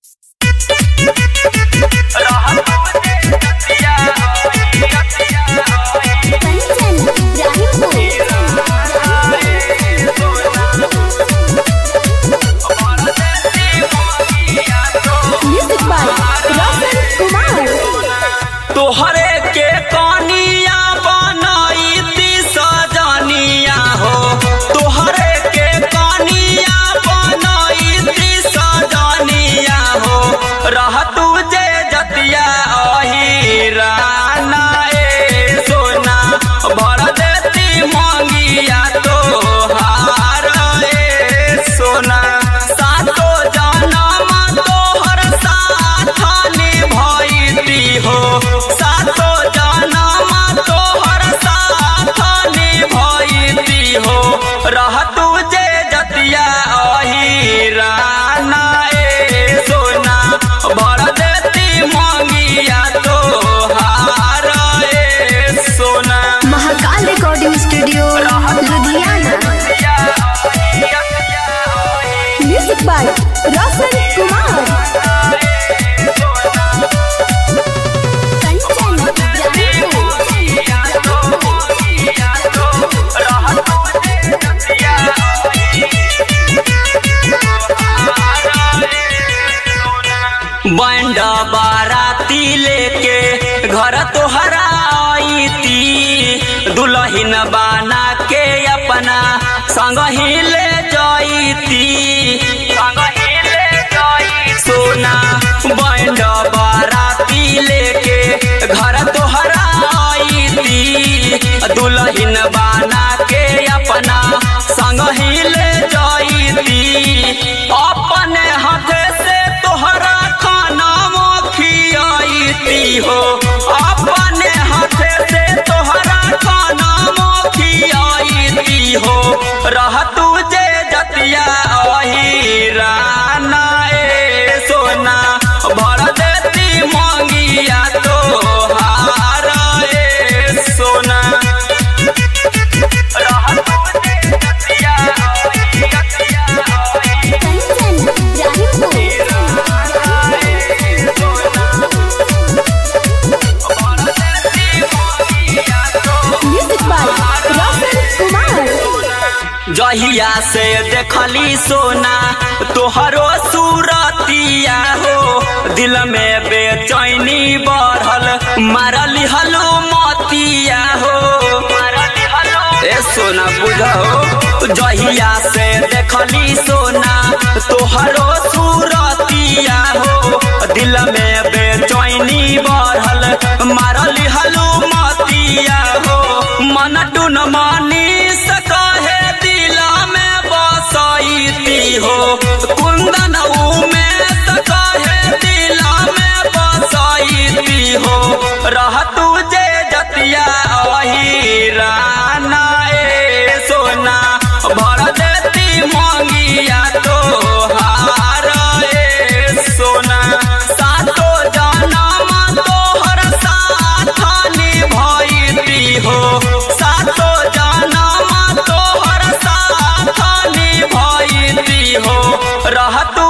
Kanchan music by Roshan Kumar तोहरे के कनिया बनैती सजनिया हो तोहरे के कनिया बनैती सजनिया हो रह तू जे जतिया अही राना ए सोना भर देती मंगिया तोहार ए सोना सातो जनम तोहर साथ निभैती हो सातो जनम तोहर साथ निभैती हो रह तू जे जतिया अही राना ए सोना भर देती मंगिया तोहार ए सोना Mahakal recording studio Ludhiana music by Roshan Kumar Kanchan band बाराती लेके घर तोहरा आईती दुल्हन बना के अपना संग ही ले जाईती संग ही ले जाई सोना बैंड बाराती लेके घर तोहरा आईती दुल्हन बना के अपना संग ही ले जाईती अपने हाथ से तोहरा खाना खियाईती हो अपने हाथ से तोहरा खाना खियाईती हो रह तू जे जतिया अही राना ए सोना भर देती मंगिया तोहार ए सोना रह तू जे जतिया अही जतिया अही कंचन म्यूजिक बाय रोशन कुमार जहिया से देखली सोना तोहरो सूरतिया हो दिल में बेचैनी बढ़ल मारली हलो मतिया हो ए सोना बुझो जहिया से देखली सोना तोहरो सूरतिया हो दिल में बेचैनी बढ़ल मारली हलो मतिया हो मन टुन मनीष कहे दिल में बसैती हो कुंदन उमेश कहे दिल में बसैती हो रह तू जे जतिया अही राना ए सोना भर देती मंगिया तोहार ए सोना सातो जनम तोहर साथ निभैती हो सातो जनम तोहर साथ निभैती हो रह तू